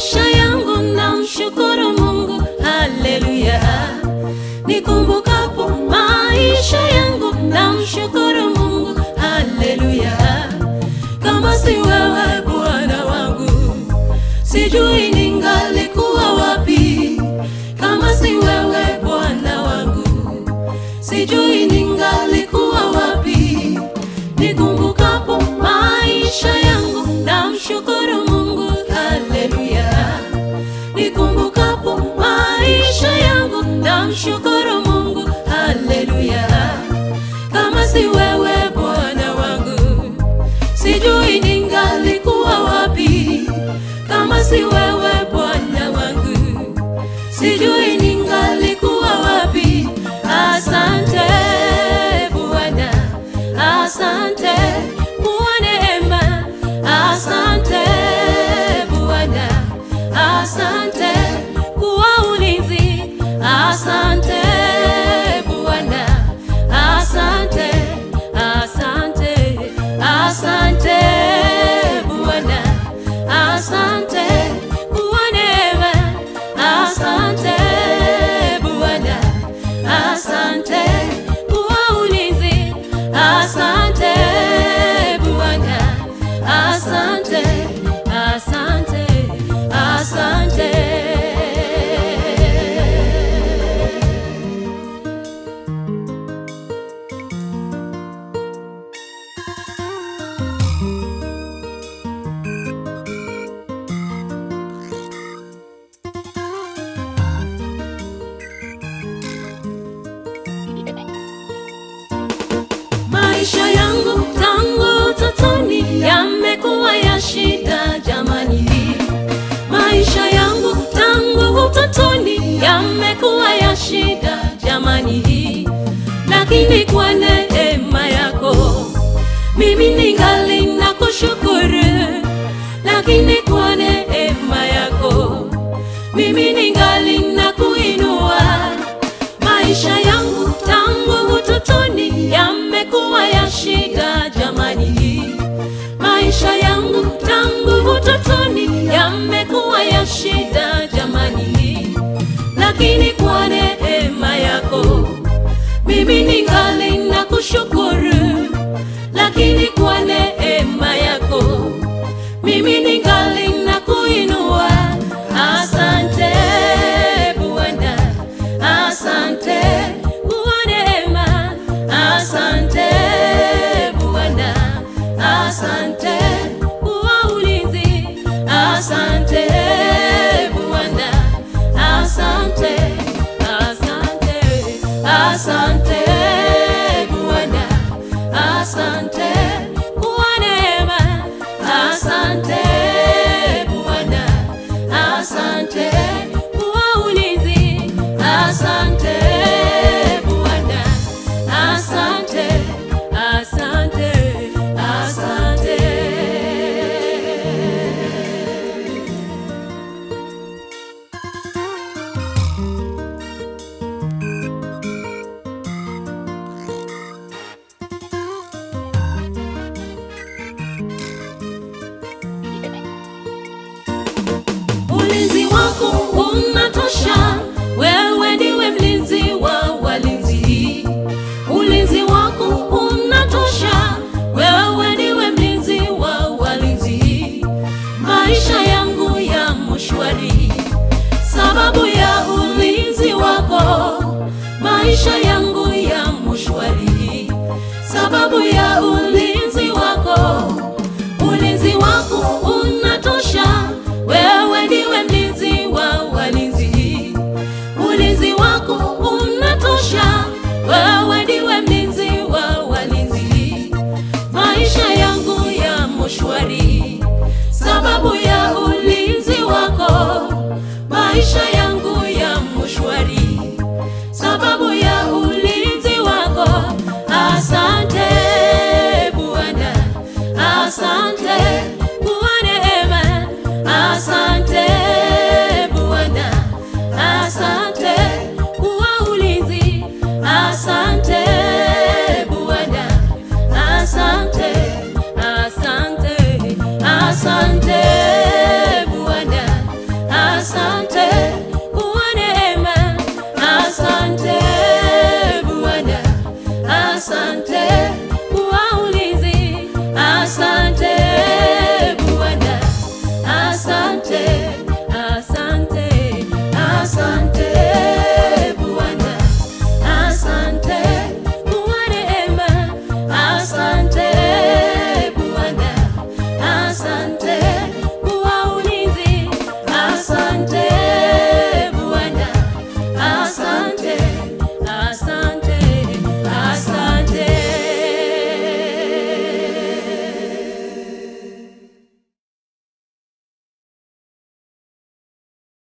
maisha yangu namshukuru Mungu, haleluya. Nikumbukapo maisha yangu namshukuru Mungu, haleluya. Kama si wewe Bwana wangu, sijui ningalikuwa wapi. Kama si wewe Bwana wangu, sijui ningalikuwa wapi. Nikumbukapo maisha yangu namshukuru Mungu, haleluya. Nikumbukapo maisha yangu namshukuru Mungu, haleluya. Kama si wewe Bwana wangu, sijui ningalikuwa wapi. Kama si wewe Bwana wangu, sijui ningalikuwa wapi. Asante Bwana, asante kwa neema, asante Bwana, asante kwa ulinzi, asante Bwana, asante, asante, asante Bwana, asante kwa neema, asante Bwana, asante kwa ulinzi, asante Bwana, asante, asante, asante. Maisha yangu tangu utotoni yamekuwa ya shida jamani. Maisha yangu tangu utotoni yamekuwa ya shida jamani, lakini kwa neema yako mimi ningali na kushukuru, lakini kwa neema yako mimi ningali na kuinua maisha yangu tangu utotoni yamekuwa ya shida jamani, maisha yangu tangu utotoni yamekuwa ya shida jamani, lakini kwa neema yako mimi ningali na kushukuru, lakini kwa neema yako mimi ningali na kuinua. Asante Bwana, asante kwa neema, asante Bwana, asante kwa ulinzi, asante Bwana, asante, asante, asante Bwana, asante kwa neema, asante Bwana, asante kwa ulinzi, asante Bwana, asante, asante, asante. Ulinzi wako unatosha, wewe ndiwe mlinzi wa walinzi. Ulinzi wako unatosha, wewe ndiwe mlinzi wa walinzi. Maisha yangu ya mshwari, sababu ya ulinzi wako. Maisha yangu ya mshwari, sababu ya ulinzi